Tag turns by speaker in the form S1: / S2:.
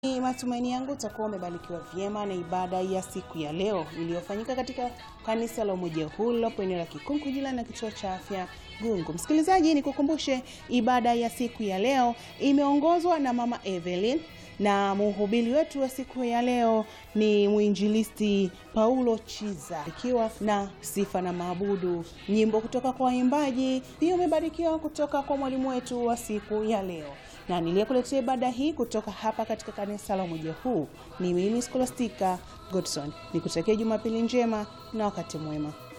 S1: Ni matumaini yangu utakuwa umebarikiwa vyema na ibada ya siku ya leo iliyofanyika katika kanisa la Umoja Huu lilopo eneo la Kikunku jirani na kituo cha afya Gungu. Msikilizaji, nikukumbushe ibada ya siku ya leo imeongozwa na Mama Evelyn na mhubiri wetu wa siku ya leo ni mwinjilisti Paulo Chiza, ikiwa na sifa na maabudu, nyimbo kutoka kwa waimbaji. Pia umebarikiwa kutoka kwa mwalimu wetu wa siku ya leo, na niliyekuletea ibada hii kutoka hapa katika kanisa la Umoja Huu ni mimi Scholastica Godson. Nikutakia Jumapili njema na wakati mwema.